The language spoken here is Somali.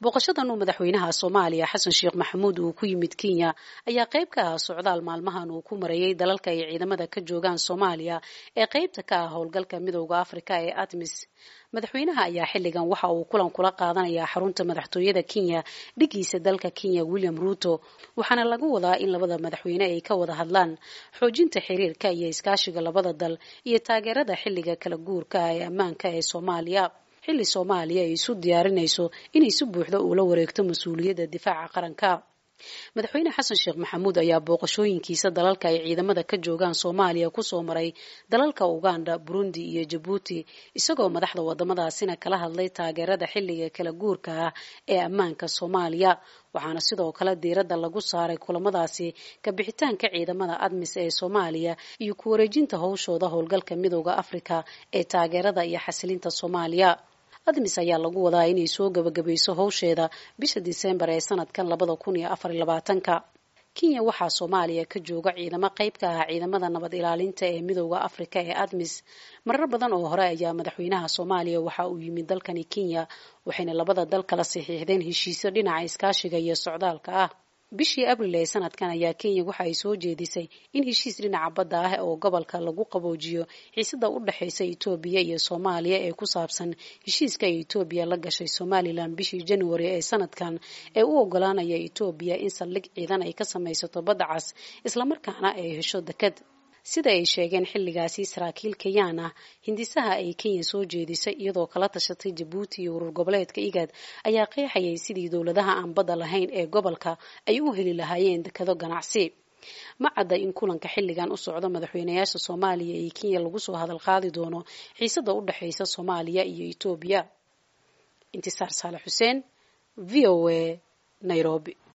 booqashadan uu madaxweynaha soomaaliya xasan sheekh maxamuud uu ku yimid kenya ayaa qayb ka ah socdaal maalmahan uu ku marayay dalalka ay ciidamada ka joogaan soomaaliya ee qaybta ka ah howlgalka midooda afrika ee atmis madaxweynaha ayaa xilligan waxa uu kulan kula qaadanayaa xarunta madaxtooyada kenya dhigiisa dalka kenya william ruuto waxaana lagu wadaa in labada madaxweyne ay ka wada hadlaan xoojinta xiriirka iyo iskaashiga labada dal iyo taageerada xilliga kala guurka ah ee ammaanka ee soomaaliya xilli soomaaliya ay isu diyaarinayso inay si buuxda uula wareegto mas-uuliyadda difaaca qaranka madaxweyne xasan sheekh maxamuud ayaa booqashooyinkiisa dalalka ay ciidamada ka joogaan soomaaliya kusoo maray dalalka uganda burundi iyo jabuuti isagoo madaxda wadamadaasina kala hadlay taageerada xilliga kala guurka ah ee ammaanka soomaaliya waxaana sidoo kale diiradda lagu saaray kulamadaasi kabixitaanka ciidamada admis ee soomaaliya iyo ku wareejinta howshooda howlgalka midooda afrika ee taageerada iyo xasilinta soomaaliya admis ayaa lagu wadaa inay soo gabagabayso howsheeda bisha diseembar ee sanadkan labada kun iyo afar iyo labaatanka kenya waxaa soomaaliya ka jooga ciidamo qayb ka ah ciidamada nabad ilaalinta ee midooda afrika ee admis marar badan oo hore ayaa madaxweynaha soomaaliya waxa uu yimid dalkani kenya waxayna labada dal kala saxiixdeen heshiisyo dhinaca iskaashiga iyo socdaalka ah bishii abril ee sanadkan ayaa kenya waxa ay soo jeedisay in heshiis dhinaca badda ah oo gobolka lagu qaboojiyo xiisada u dhexaysa etoobiya iyo soomaaliya ee ku saabsan heshiiska ay etoobiya la gashay somalilan bishii january ee sanadkan ee u ogolaanaya etoobiya in saldhig ciidan ay ka samaysato badda cas islamarkaana ay hesho deked sida ay sheegeen xilligaasi saraakiil kenyaan ah hindisaha ay kenya soo jeedisay iyadoo kala tashatay jabuuti iyo urur goboleedka igad ayaa qeexayay sidii dowladaha aan badda lahayn ee gobolka ay u heli lahaayeen dekado ganacsi ma cadda in kulanka xilligan u socdo madaxweynayaasha soomaaliya iyo kenya lagu soo hadal qaadi doono xiisada u dhexaysa soomaaliya iyo etoobiya intisaar saale xuseen v o a nairobi